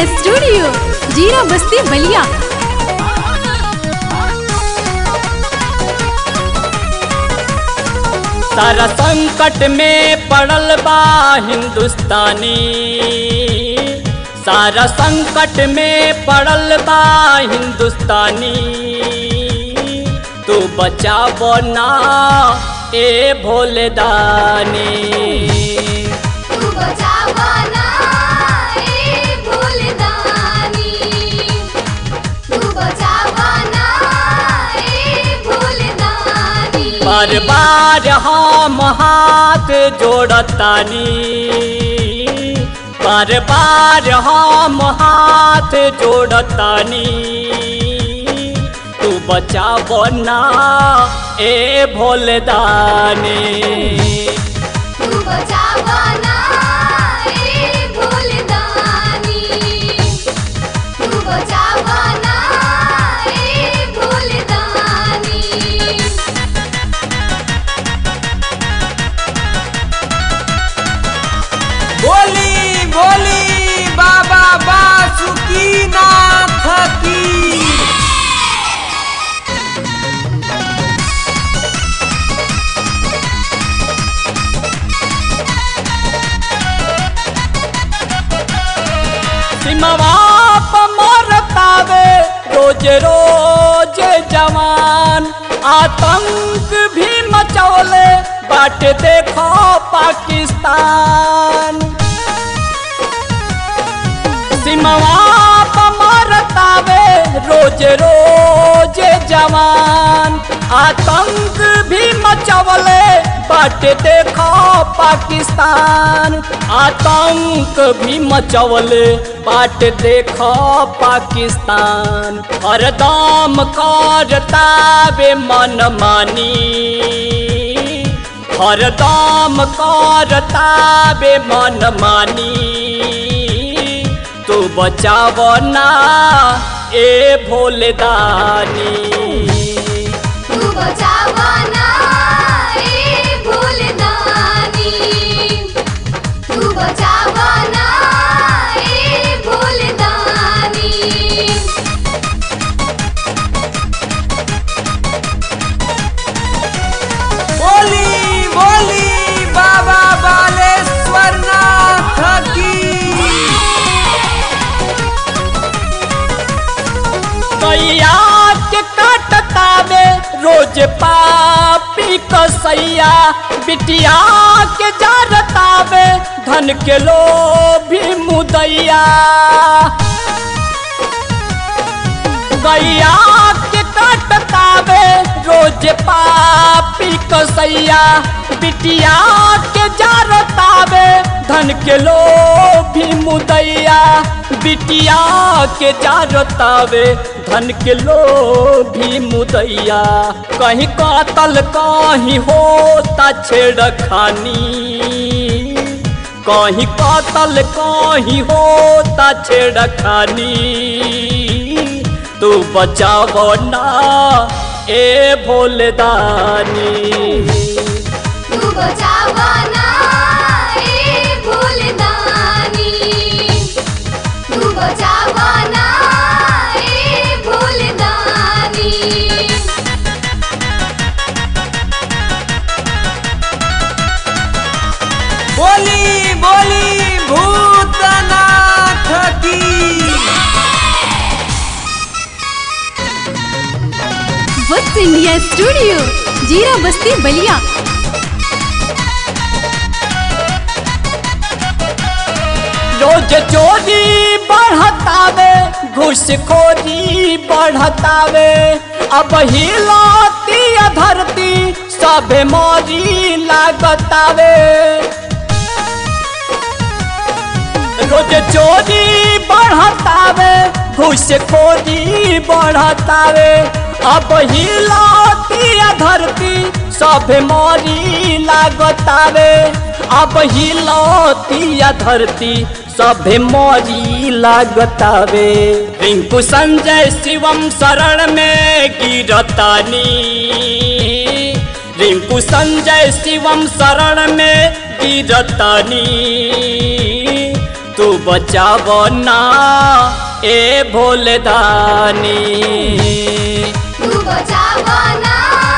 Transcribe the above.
studio जीरा बस्ती बलिया सारा संकट में पड़ल बा हिंदुस्तानी सारा संकट में पड़ल बा हिंदुस्तानी तू बचाबो ना ए भोलेदानी तू बचावाना ए भूलदानी तू बचावाना ए भूलदानी बार बार हम हाथ जोड़तानी बार बार हम हाथ जोड़तानी तू बचाबो ना ए भोलदानी तू बचावाना ए भूलदानी तू बचावाना ए भूलदानी बोली बोली बाबा बासुकी नाथ की सिमवा मरतावे रोज रोज जवान आतंक भी मचौले बाट देखो पाकिस्तान सिमवा मरतावे रोज रोज जवान आतंक भी मचवले बाट देखो पाकिस्तान आतंक भी मचवले बाट देखो पाकिस्तान हरदम करतावे मन मानी हरदम करतावे मन मानी तू बचाव ना ए भोलेदानी तू बचावाना ए भूलदानी तू बचावाना ए भूलदानी बोली बोली बाबा बालेश्वर नाथ की कैया के काटतावे रोज पापी कसैया बिटिया के जारतावे धन के लोभी मुदैया गैया के काटतावे रोज पापी कसैया बिटिया के जारतावे धन के लोभी मुदैया बिटिया के जारतावे धन के लोभी मुदैया कहीं कातल कहीं होता छेड़खानी कहीं कातल कहीं होता छेड़खानी तू बचाव ना ए भोलेदानी तू बचावाना ए भूलदानी तू बचावाना ए भूलदानी बोली बोली भूतनाथ की वत्स इंडिया स्टूडियो जीरा बस्ती बलिया रोज चोरी बढ़तावे घूसखोरी बढ़तावे अब हिलाती धरती सभे मोरी लागतावे रोज चोरी बढ़तावे घूसखोरी बढ़तावे अब हिलाती धरती सब मोरी लागतावे अब हिलाती धरती सभे मोरी लागतावे रिंकू संजय शिवम शरण में गिरतानी रिंकू संजय शिवम शरण में गिरतानी तू बचाव ना ए भोले दानी तू बचावना